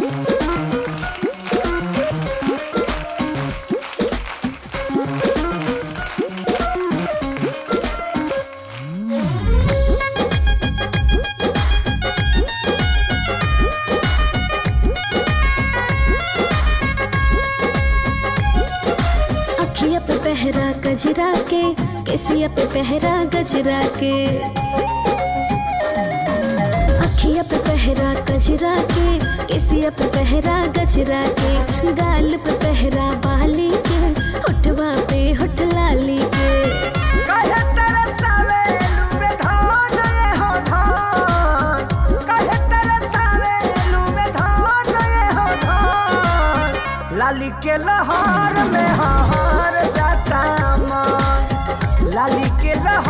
अखिया पे पहरा गजरा के केसिया पे पहरा गजरा के अखिया पे पहरा गजरा के केसिया पे पहरा गजरा के गाल पे पहरा बाली के होठवा पे होठ लाली के कहे तरसावे लुबे धान ये हो धान कहे तरसावे लुबे धान ये हो धान लाली के लहर में हार जाता मन लाली के लहर